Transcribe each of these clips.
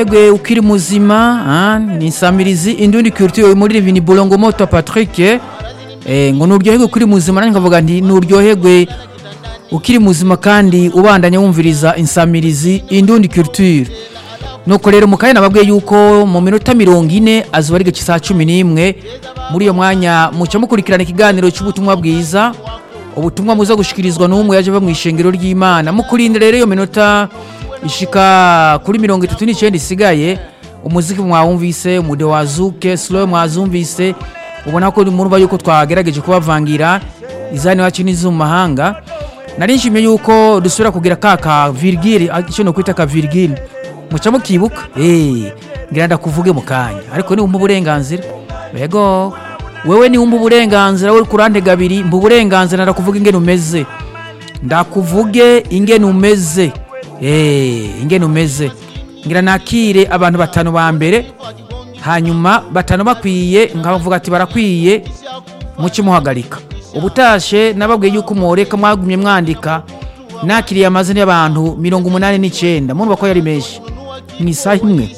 Egwe ukiri muzima ah, ni nsamirizi indundi culture muri Livini Bolongo Moto Patrick eh, ngo nuryoherwe ukiri muzima nanjye nkavuga nti nuryoherwe ukiri muzima kandi ubandanya wumviriza insamirizi indundi culture nuko rero mukaye nababwiye yuko mu minota mirongo ine azuba ari gice saa cumi n'imwe muri iyo mwanya muca mukurikirana ikiganiro cy'ubutumwa bwiza ubutumwa muza gushikirizwa n'umwe yaje ava mu ishengero ry'imana mukurinde rero iyo minota ishika kuri mirongo itatu n'icyenda isigaye umuziki mwawumvise umude wazuke slow mwazumvise ubona ko murumva yuko twagerageje kubavangira izani wacu n'izo mu mahanga nari nshimye yuko dusubira kugira ka ka virgile icyo no kwita ka virgile muca mukibuka eh ngira ndakuvuge mu kanya ariko ni umpa uburenganzira yego wewe ni umpa uburenganzira we kurande gabiri mpa uburenganzira ndakuvuga ingene umeze ndakuvuge ingene umeze eh ingene umeze ngira nakire abantu batanu ba mbere hanyuma batanu bakwiye nkavuga ati barakwiye muke muhagarika ubutashe nababwiye yuko mworeka mwagumye mwandika nakiriye amazina y'abantu mirongo umunani n'icyenda murumva ko yari menshi mu isaha imwe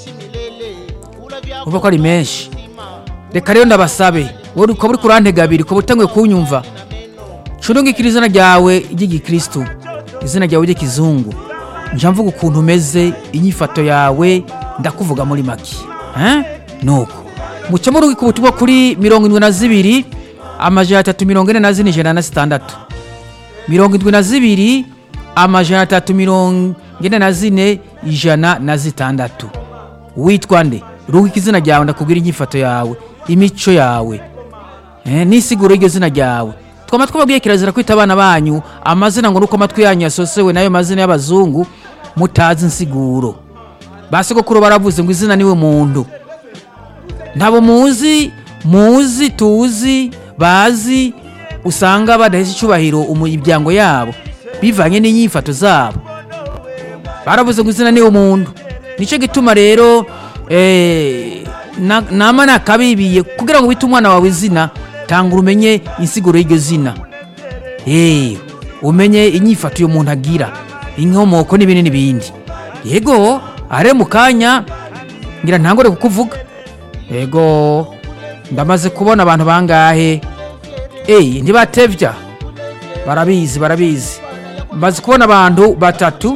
urumva ko ari menshi reka rero ndabasabe wowe ukaba uri kurantega abiri ukaba utanguye kunyumva curungikira izina ryawe ry'igikristu izina ryawe ry'ikizungu njya mvuga ukuntu umeze inyifato yawe ndakuvuga muri make eh? nuko muca murungika ubutumwa kuri mirongo indwi na zibiri amajana atatu mirongo ine na zine ijana na zitandatu mirongo indwi na zibiri amajana atatu mirongo ine na zine ijana na zitandatu witwa nde rungika izina ryawe ndakubwira inyifato yawe imico yawe eh, n'isiguro y'iryo zina ryawe twama twababwiye kirazira kwita abana banyu amazina ngo nuko amatwi yanyu yasosewe nayo mazina y'abazungu mutazi insiguro basogokuru baravuze ngo izina niwe muntu ntabo muzi muzi tuzi bazi usanga badahesha icyubahiro umuryango yabo bivanye n'inyifato zabo baravuze ngo izina niwe muntu nicyo gituma rero eh, na- nama nakabibiye kugira ngo wite umwana wawe izina tanga umenye insiguro y'iryo zina Eh, umenye inyifato uyu muntu agira inkomoko n'ibindi n'ibindi yego are mu kanya ngira ntangore kukuvuga yego ndamaze kubona abantu bangahe eyi ntibatevya barabizi barabizi maze kubona abantu batatu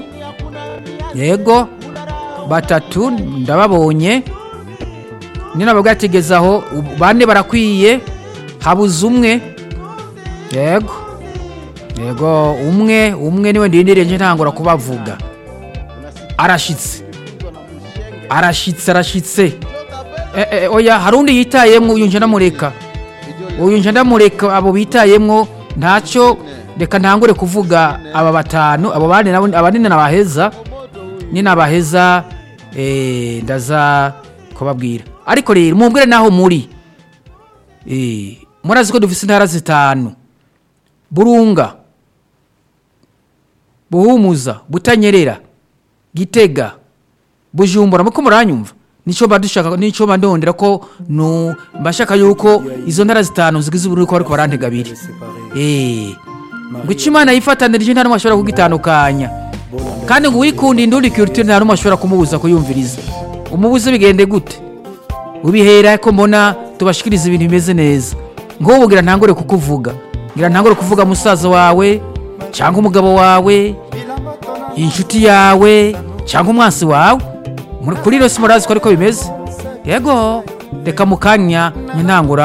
yego batatu ndababonye ninabwo bwategezaho bane barakwiye habuze umwe yego yego umwe umwe niwe ndindiriye nje ntangura kubavuga arashitse arashitse arashitse Eh, eh, oya hari undi yitayemwo uyu nje ndamureka uyu nje ndamureka abo bitayemwo ntacyo reka ntangure kuvuga aba batanu abo bane nabo abanini nabaheza ni nabaheza eh, ndaza kubabwira ariko rero mumbwire naho muri eh, murazi ko dufise intara zitanu burunga buhumuza butanyerera gitega bujumbura muko muranyumva nico badushaka nico bandondera ko no mbashaka yuko izo ntara zitanu zigize uburundi ko bariko barantega abiri eh ngo ico imana yifatanirije nta numwe ashobora kugitandukanya kandi ngo wikunda indundi culture nta numwe ashobora kumubuza kuyumviriza umubuze bigende gute ubihera ko mbona tubashikiriza ibintu bimeze neza ngo ubugira ntangore kukuvuga ngira ntangore kuvuga musaza wawe cyangwa umugabo wawe inshuti yawe cyangwa umwansi wawe Muri- kuri rero si murazi ko ariko bimeze yego reka mu kanya ntangura